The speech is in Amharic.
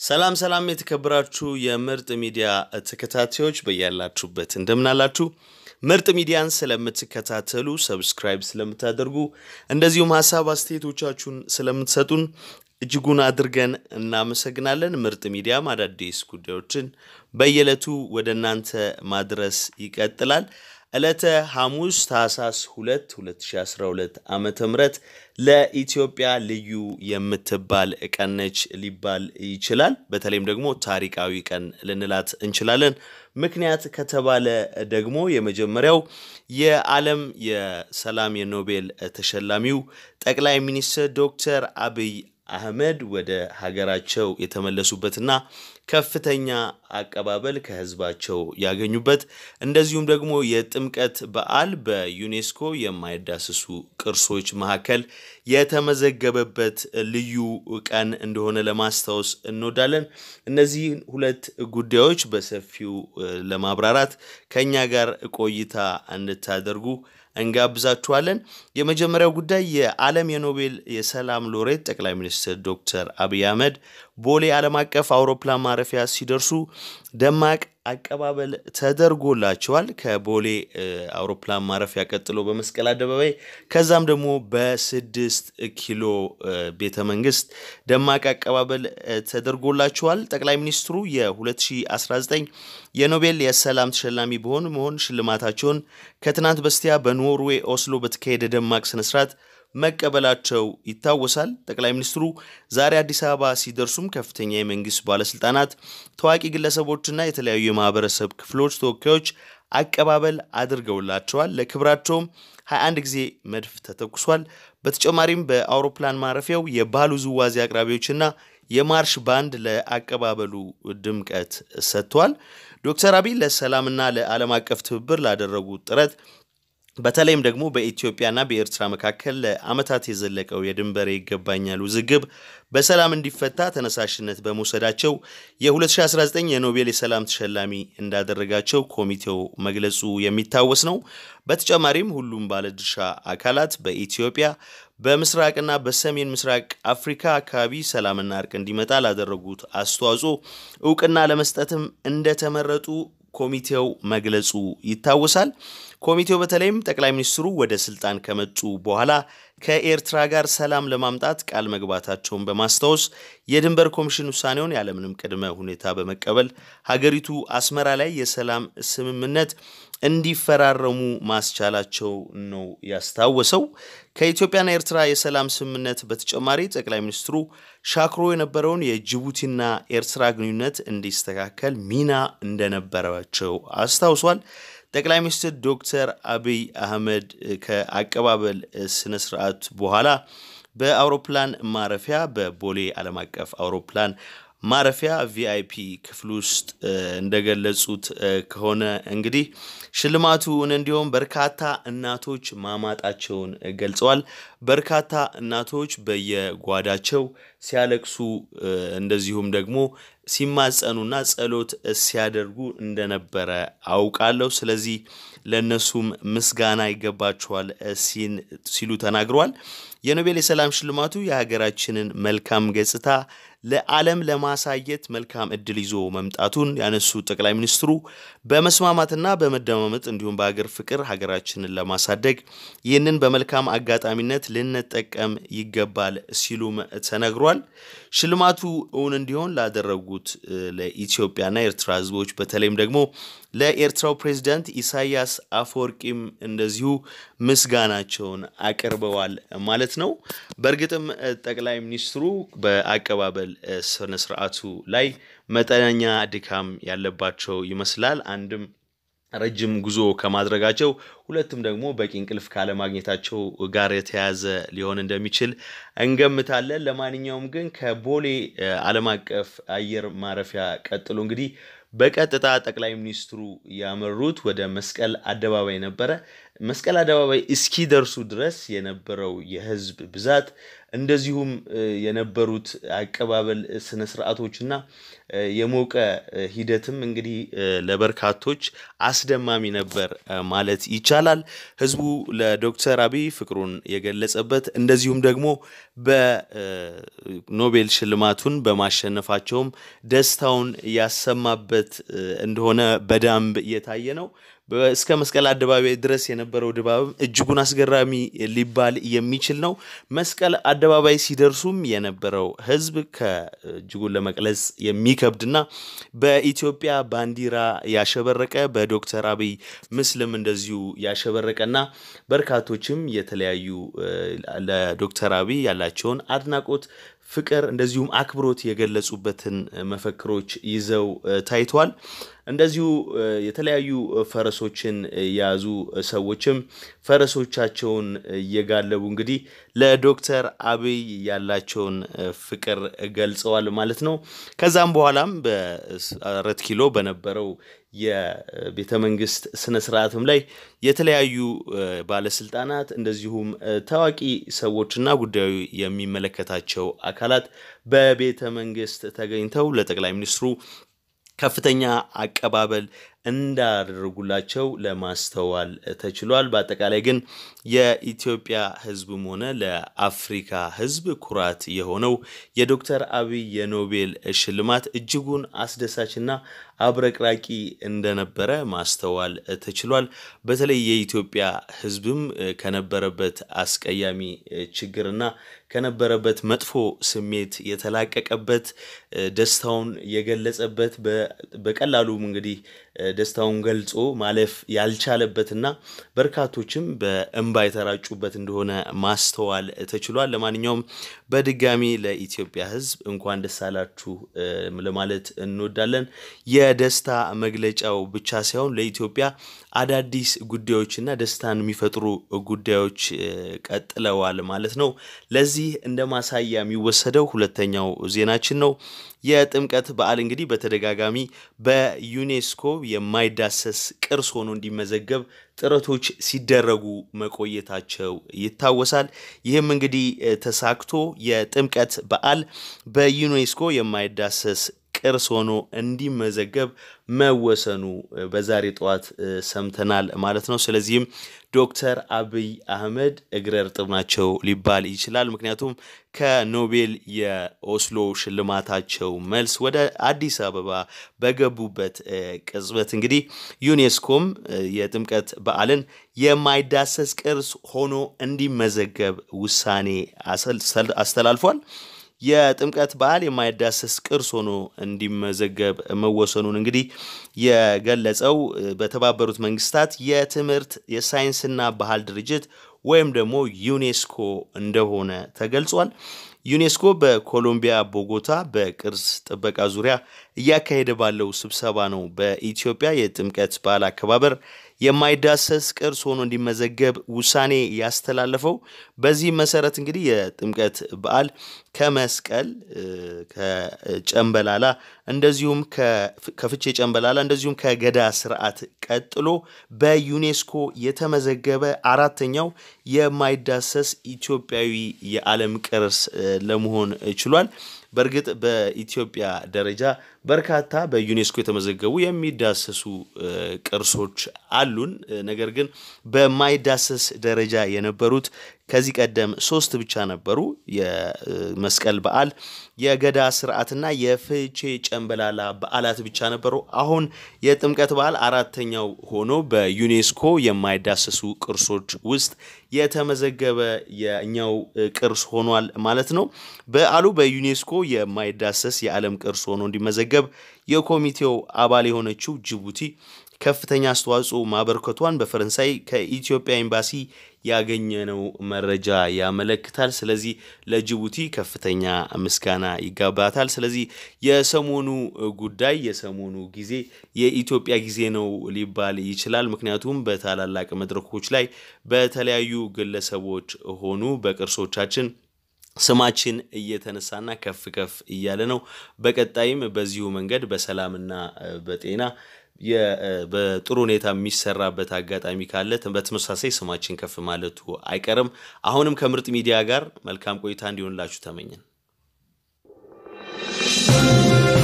ሰላም ሰላም የተከበራችሁ የምርጥ ሚዲያ ተከታታዮች በያላችሁበት እንደምናላችሁ። ምርጥ ሚዲያን ስለምትከታተሉ ሰብስክራይብ ስለምታደርጉ እንደዚሁም ሀሳብ አስተያየቶቻችሁን ስለምትሰጡን እጅጉን አድርገን እናመሰግናለን። ምርጥ ሚዲያም አዳዲስ ጉዳዮችን በየዕለቱ ወደ እናንተ ማድረስ ይቀጥላል። ዕለተ ሐሙስ ታህሳስ 2 2012 ዓ ም ለኢትዮጵያ ልዩ የምትባል ቀን ነች ሊባል ይችላል። በተለይም ደግሞ ታሪካዊ ቀን ልንላት እንችላለን። ምክንያት ከተባለ ደግሞ የመጀመሪያው የዓለም የሰላም የኖቤል ተሸላሚው ጠቅላይ ሚኒስትር ዶክተር አብይ አህመድ ወደ ሀገራቸው የተመለሱበትና ከፍተኛ አቀባበል ከህዝባቸው ያገኙበት እንደዚሁም ደግሞ የጥምቀት በዓል በዩኔስኮ የማይዳሰሱ ቅርሶች መካከል የተመዘገበበት ልዩ ቀን እንደሆነ ለማስታወስ እንወዳለን። እነዚህን ሁለት ጉዳዮች በሰፊው ለማብራራት ከእኛ ጋር ቆይታ እንድታደርጉ እንጋብዛችኋለን። የመጀመሪያው ጉዳይ የዓለም የኖቤል የሰላም ሎሬት ጠቅላይ ሚኒስትር ዶክተር አብይ አህመድ ቦሌ ዓለም አቀፍ አውሮፕላን ማረፊያ ሲደርሱ ደማቅ አቀባበል ተደርጎላቸዋል። ከቦሌ አውሮፕላን ማረፊያ ቀጥሎ በመስቀል አደባባይ ከዛም ደግሞ በስድስት ኪሎ ቤተ መንግስት ደማቅ አቀባበል ተደርጎላቸዋል። ጠቅላይ ሚኒስትሩ የ2019 የኖቤል የሰላም ተሸላሚ በሆን መሆን ሽልማታቸውን ከትናንት በስቲያ በኖርዌይ ኦስሎ በተካሄደ ደማቅ ስነስርዓት መቀበላቸው ይታወሳል። ጠቅላይ ሚኒስትሩ ዛሬ አዲስ አበባ ሲደርሱም ከፍተኛ የመንግስት ባለስልጣናት፣ ታዋቂ ግለሰቦችና የተለያዩ የማህበረሰብ ክፍሎች ተወካዮች አቀባበል አድርገውላቸዋል። ለክብራቸውም 21 ጊዜ መድፍ ተተኩሷል። በተጨማሪም በአውሮፕላን ማረፊያው የባህል ውዝዋዜ አቅራቢዎችና የማርሽ ባንድ ለአቀባበሉ ድምቀት ሰጥቷል። ዶክተር አብይ ለሰላምና ለዓለም አቀፍ ትብብር ላደረጉት ጥረት በተለይም ደግሞ በኢትዮጵያና በኤርትራ መካከል ለዓመታት የዘለቀው የድንበር ይገባኛል ውዝግብ በሰላም እንዲፈታ ተነሳሽነት በመውሰዳቸው የ2019 የኖቤል የሰላም ተሸላሚ እንዳደረጋቸው ኮሚቴው መግለጹ የሚታወስ ነው። በተጨማሪም ሁሉም ባለድርሻ አካላት በኢትዮጵያ በምስራቅና በሰሜን ምስራቅ አፍሪካ አካባቢ ሰላምና እርቅ እንዲመጣ ላደረጉት አስተዋጽኦ እውቅና ለመስጠትም እንደተመረጡ ኮሚቴው መግለጹ ይታወሳል። ኮሚቴው በተለይም ጠቅላይ ሚኒስትሩ ወደ ስልጣን ከመጡ በኋላ ከኤርትራ ጋር ሰላም ለማምጣት ቃል መግባታቸውን በማስታወስ የድንበር ኮሚሽን ውሳኔውን ያለምንም ቅድመ ሁኔታ በመቀበል ሀገሪቱ አስመራ ላይ የሰላም ስምምነት እንዲፈራረሙ ማስቻላቸው ነው ያስታወሰው። ከኢትዮጵያና ኤርትራ የሰላም ስምምነት በተጨማሪ ጠቅላይ ሚኒስትሩ ሻክሮ የነበረውን የጅቡቲና ኤርትራ ግንኙነት እንዲስተካከል ሚና እንደነበራቸው አስታውሷል። ጠቅላይ ሚኒስትር ዶክተር አብይ አህመድ ከአቀባበል ስነ ስርዓት በኋላ በአውሮፕላን ማረፊያ በቦሌ ዓለም አቀፍ አውሮፕላን ማረፊያ ቪአይፒ ክፍል ውስጥ እንደገለጹት ከሆነ እንግዲህ ሽልማቱን እንዲሁም በርካታ እናቶች ማማጣቸውን ገልጸዋል። በርካታ እናቶች በየጓዳቸው ሲያለቅሱ እንደዚሁም ደግሞ ሲማጸኑና ጸሎት ሲያደርጉ እንደነበረ አውቃለሁ። ስለዚህ ለእነሱም ምስጋና ይገባቸዋል ሲሉ ተናግረዋል። የኖቤል የሰላም ሽልማቱ የሀገራችንን መልካም ገጽታ ለዓለም ለማሳየት መልካም እድል ይዞ መምጣቱን ያነሱ ጠቅላይ ሚኒስትሩ በመስማማትና በመደማመጥ እንዲሁም በሀገር ፍቅር ሀገራችንን ለማሳደግ ይህንን በመልካም አጋጣሚነት ልንጠቀም ይገባል ሲሉም ተነግሯል። ሽልማቱ እውን እንዲሆን ላደረጉት ለኢትዮጵያና ኤርትራ ሕዝቦች በተለይም ደግሞ ለኤርትራው ፕሬዚዳንት ኢሳያስ አፈወርቂም እንደዚሁ ምስጋናቸውን አቅርበዋል ማለት ነው። በእርግጥም ጠቅላይ ሚኒስትሩ በአቀባበል ስነ ስርዓቱ ላይ መጠነኛ ድካም ያለባቸው ይመስላል። አንድም ረጅም ጉዞ ከማድረጋቸው ሁለቱም ደግሞ በቂ እንቅልፍ ካለማግኘታቸው ጋር የተያያዘ ሊሆን እንደሚችል እንገምታለን። ለማንኛውም ግን ከቦሌ ዓለም አቀፍ አየር ማረፊያ ቀጥሎ እንግዲህ በቀጥታ ጠቅላይ ሚኒስትሩ ያመሩት ወደ መስቀል አደባባይ ነበረ። መስቀል አደባባይ እስኪደርሱ ድረስ የነበረው የህዝብ ብዛት እንደዚሁም የነበሩት አቀባበል ስነ ስርዓቶችና የሞቀ ሂደትም እንግዲህ ለበርካቶች አስደማሚ ነበር ማለት ይቻላል። ህዝቡ ለዶክተር አብይ ፍቅሩን የገለጸበት እንደዚሁም ደግሞ በኖቤል ሽልማቱን በማሸነፋቸውም ደስታውን ያሰማበት እንደሆነ በደንብ እየታየ ነው። እስከ መስቀል አደባባይ ድረስ የነበረው ድባብም እጅጉን አስገራሚ ሊባል የሚችል ነው። መስቀል አደባባይ ሲደርሱም የነበረው ህዝብ ከእጅጉን ለመግለጽ የሚከብድና በኢትዮጵያ ባንዲራ ያሸበረቀ በዶክተር አብይ ምስልም እንደዚሁ ያሸበረቀና በርካቶችም የተለያዩ ለዶክተር አብይ ያላቸውን አድናቆት ፍቅር እንደዚሁም አክብሮት የገለጹበትን መፈክሮች ይዘው ታይተዋል። እንደዚሁ የተለያዩ ፈረሶችን የያዙ ሰዎችም ፈረሶቻቸውን እየጋለቡ እንግዲህ ለዶክተር አብይ ያላቸውን ፍቅር ገልጸዋል ማለት ነው። ከዛም በኋላም በአራት ኪሎ በነበረው የቤተ መንግስት ስነ ስርዓትም ላይ የተለያዩ ባለስልጣናት እንደዚሁም ታዋቂ ሰዎችና ጉዳዩ የሚመለከታቸው አካላት በቤተ መንግስት ተገኝተው ለጠቅላይ ሚኒስትሩ ከፍተኛ አቀባበል እንዳደረጉላቸው ለማስተዋል ተችሏል። በአጠቃላይ ግን የኢትዮጵያ ህዝብም ሆነ ለአፍሪካ ህዝብ ኩራት የሆነው የዶክተር አብይ የኖቤል ሽልማት እጅጉን አስደሳችና አብረቅራቂ እንደነበረ ማስተዋል ተችሏል። በተለይ የኢትዮጵያ ህዝብም ከነበረበት አስቀያሚ ችግርና ከነበረበት መጥፎ ስሜት የተላቀቀበት ደስታውን የገለጸበት በቀላሉም እንግዲህ ደስታውን ገልጾ ማለፍ ያልቻለበትና በርካቶችም በእንባ የተራጩበት እንደሆነ ማስተዋል ተችሏል። ለማንኛውም በድጋሚ ለኢትዮጵያ ህዝብ እንኳን ደስ አላችሁ ለማለት እንወዳለን። የደስታ መግለጫው ብቻ ሳይሆን ለኢትዮጵያ አዳዲስ ጉዳዮችና ደስታን የሚፈጥሩ ጉዳዮች ቀጥለዋል ማለት ነው። ለዚህ እንደ ማሳያ የሚወሰደው ሁለተኛው ዜናችን ነው። የጥምቀት በዓል እንግዲህ በተደጋጋሚ በዩኔስኮ የማይዳሰስ ቅርስ ሆኖ እንዲመዘገብ ጥረቶች ሲደረጉ መቆየታቸው ይታወሳል። ይህም እንግዲህ ተሳክቶ የጥምቀት በዓል በዩኔስኮ የማይዳሰስ ቅርስ ሆኖ እንዲመዘገብ መወሰኑ በዛሬ ጠዋት ሰምተናል ማለት ነው። ስለዚህም ዶክተር አብይ አህመድ እግረ እርጥብ ናቸው ሊባል ይችላል። ምክንያቱም ከኖቤል የኦስሎ ሽልማታቸው መልስ ወደ አዲስ አበባ በገቡበት ቅጽበት እንግዲህ ዩኔስኮም የጥምቀት በዓልን የማይዳሰስ ቅርስ ሆኖ እንዲመዘገብ ውሳኔ አስተላልፏል። የጥምቀት በዓል የማይዳሰስ ቅርስ ሆኖ እንዲመዘገብ መወሰኑን እንግዲህ የገለጸው በተባበሩት መንግስታት የትምህርት የሳይንስና ባህል ድርጅት ወይም ደግሞ ዩኔስኮ እንደሆነ ተገልጿል። ዩኔስኮ በኮሎምቢያ ቦጎታ በቅርስ ጥበቃ ዙሪያ እያካሄደ ባለው ስብሰባ ነው በኢትዮጵያ የጥምቀት በዓል አከባበር የማይዳሰስ ቅርስ ሆኖ እንዲመዘገብ ውሳኔ ያስተላለፈው። በዚህ መሰረት እንግዲህ የጥምቀት በዓል ከመስቀል ከጨንበላላ እንደዚሁም ከፍቼ ጨንበላላ እንደዚሁም ከገዳ ስርዓት ቀጥሎ በዩኔስኮ የተመዘገበ አራተኛው የማይዳሰስ ኢትዮጵያዊ የዓለም ቅርስ ለመሆን ችሏል። በእርግጥ በኢትዮጵያ ደረጃ በርካታ በዩኔስኮ የተመዘገቡ የሚዳሰሱ ቅርሶች አሉን። ነገር ግን በማይዳሰስ ደረጃ የነበሩት ከዚህ ቀደም ሶስት ብቻ ነበሩ። የመስቀል በዓል፣ የገዳ ስርዓትና የፍቼ ጨንበላላ በዓላት ብቻ ነበሩ። አሁን የጥምቀት በዓል አራተኛው ሆኖ በዩኔስኮ የማይዳሰሱ ቅርሶች ውስጥ የተመዘገበ የእኛው ቅርስ ሆኗል ማለት ነው። በዓሉ በዩኔስኮ የማይዳሰስ የዓለም ቅርስ ሆኖ እንዲመዘገብ የኮሚቴው አባል የሆነችው ጅቡቲ ከፍተኛ አስተዋጽኦ ማበርከቷን በፈረንሳይ ከኢትዮጵያ ኤምባሲ ያገኘነው መረጃ ያመለክታል። ስለዚህ ለጅቡቲ ከፍተኛ ምስጋና ይጋባታል። ስለዚህ የሰሞኑ ጉዳይ የሰሞኑ ጊዜ የኢትዮጵያ ጊዜ ነው ሊባል ይችላል። ምክንያቱም በታላላቅ መድረኮች ላይ በተለያዩ ግለሰቦች ሆኑ በቅርሶቻችን ስማችን እየተነሳና ከፍ ከፍ እያለ ነው። በቀጣይም በዚሁ መንገድ በሰላምና በጤና በጥሩ ሁኔታ የሚሰራበት አጋጣሚ ካለ በተመሳሳይ ስማችን ከፍ ማለቱ አይቀርም። አሁንም ከምርጥ ሚዲያ ጋር መልካም ቆይታ እንዲሆንላችሁ ተመኘን።